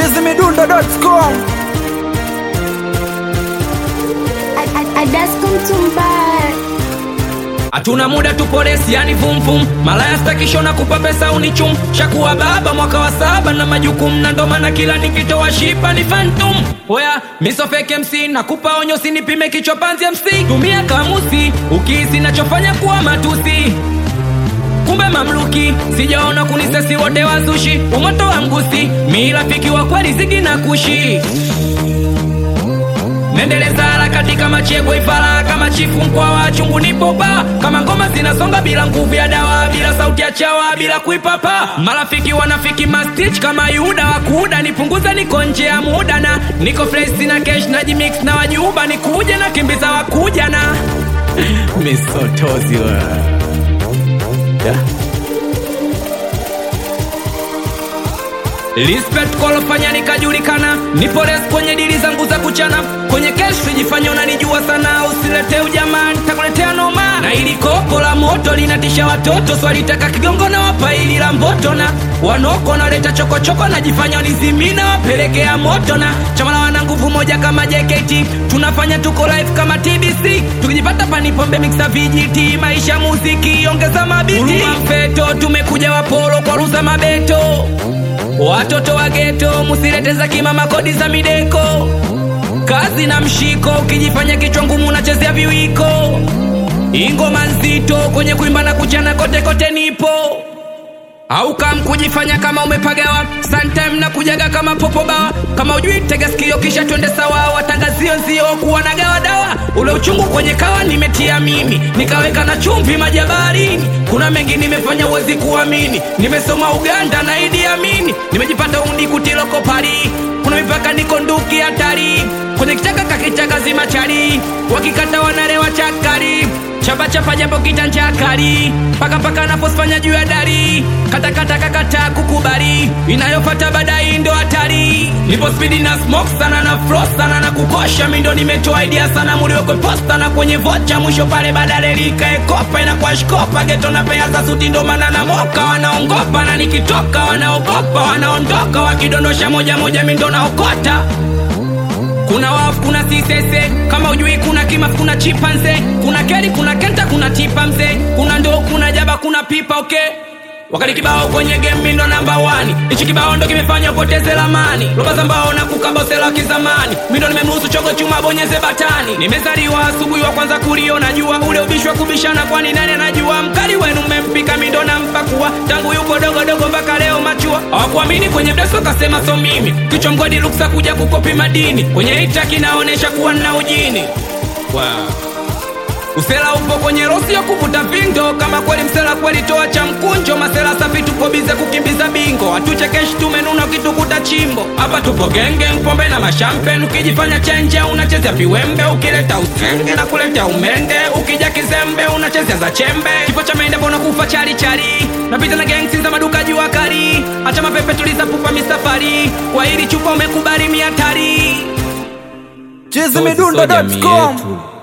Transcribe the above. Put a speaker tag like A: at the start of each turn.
A: chizimidundo.com
B: hatuna muda tupolesi yani vumvum malaya stakishona kupa pesa unichum shakuwa baba mwaka wa saba na majukumu na ndo maana kila nikitoa shipa ni fantum oya misofeke mc nakupa onyo sinipime kichwa panzi mc tumia kamusi ukihisi nachofanya kuwa matusi kumbe mamluki sijaona kunisesi wote wazushi umoto wa mgusi mi rafiki wa kweli zigi na kushi nendeleza harakati kama chegwe ifara kama chifu mkwa wa chungu nipo ba kama ngoma zinasonga bila nguvu ya dawa bila sauti ya chawa bila kuipapa marafiki wanafiki mastich kama yuda wakuda nipunguza niko nje ya muda na niko fresh na cash na jimix na wajuba nikuja na kimbiza wakuja na misotozi wa yeah. Respect kolofanya nikajulikana, nipo res kwenye dili zangu za kuchana, kwenye cash sijifanya unanijua sana, usilete ujamaa, nitakuletea noma. Na ili kopo la moto linatisha watoto, swalitaka kigongo na wapa ili la mboto, na wanoko naleta chokochoko, najifanya nizimina, wapelekea moto, na chama la wana nguvu moja kama JKT, tunafanya tuko live kama TBC, tukijipata panipombe mixa vijiti, maisha muziki, ongeza mabiti, mfeto, tumekuja wapolo kwa ruza mabeto Watoto wa geto musilete za kimama kodi za mideko, kazi na mshiko, ukijifanya kichwa ngumu unachezea viwiko, ingoma nzito kwenye kuimba na kuchana kote kote nipo au kam kujifanya kama umepagawa sometime na kujaga kama popo bawa kama ujui tega sikio kisha twende sawa watangazio nzio kuwa na gawa dawa ule uchungu kwenye kawa nimetia mimi nikaweka na chumvi majabarini kuna mengi nimefanya uwezi kuamini nimesoma uganda na idi amini nimejipata undi kutiloko pari kuna mipaka niko nduki hatari kwenye kichaka kakichaka zima chari wakikata wanarewa chakari chapa chapa japo kitanja kali paka paka naposfanya juu ya dari kata kata kakata kukubali inayofata baadaye ndo hatari nipo spidi na smoke sana na frost sana na kukosha mindo nimetoa idea sana muliwekwe posta na kwenye vocha mwisho pale badale likaekopa inakuwa shkopa geto na pea za suti ndo maana na moka wanaongopa na nikitoka wanaogopa wanaondoka wakidondosha moja moja mindo naokota kuna wafu kuna sisese kama ujui kuna kimaf kuna chipanze kuna keri kuna kenta kuna tipa mzee kuna ndo kuna jaba kuna pipa okay wakati kibao kwenye game mindo namba wani ichi kibao ndo kimefanya upoteze lamani roba za mbao na kukabosela kizamani mindo nimemruhusu chogo chuma bonyeze batani nimezaliwa asubuhi wa kwanza kuliona jua ule ubishi wa kubishana kwani nani anajua mkali wenu mmempika mindo na mpakua tangu yuko dogo dogo mpaka leo machua hawakuamini kwenye mdeso kasema so mimi kichwa mgodi luksa kuja kukopi madini kwenye ita kinaonesha kuwa nna ujini wow. Usela upo kwenye rosi ya kuvuta vindo, kama kweli msela kweli toa cha mkunjo. Masela safi tupo bize kukimbiza bingo, hatuchekeshi tumenuna ukitukuta chimbo. Hapa tupo genge pombe na mashampen, ukijifanya chenje unachezea viwembe, ukileta usenge na kuleta umende, ukija kizembe unachezea za chembe. Kifo cha mende mbona kufa chari chari, napita na gangsi za maduka jua kali, acha mapepe tuliza pupa misafari, kwa hili chupa umekubali miatari
A: chizimidundo.com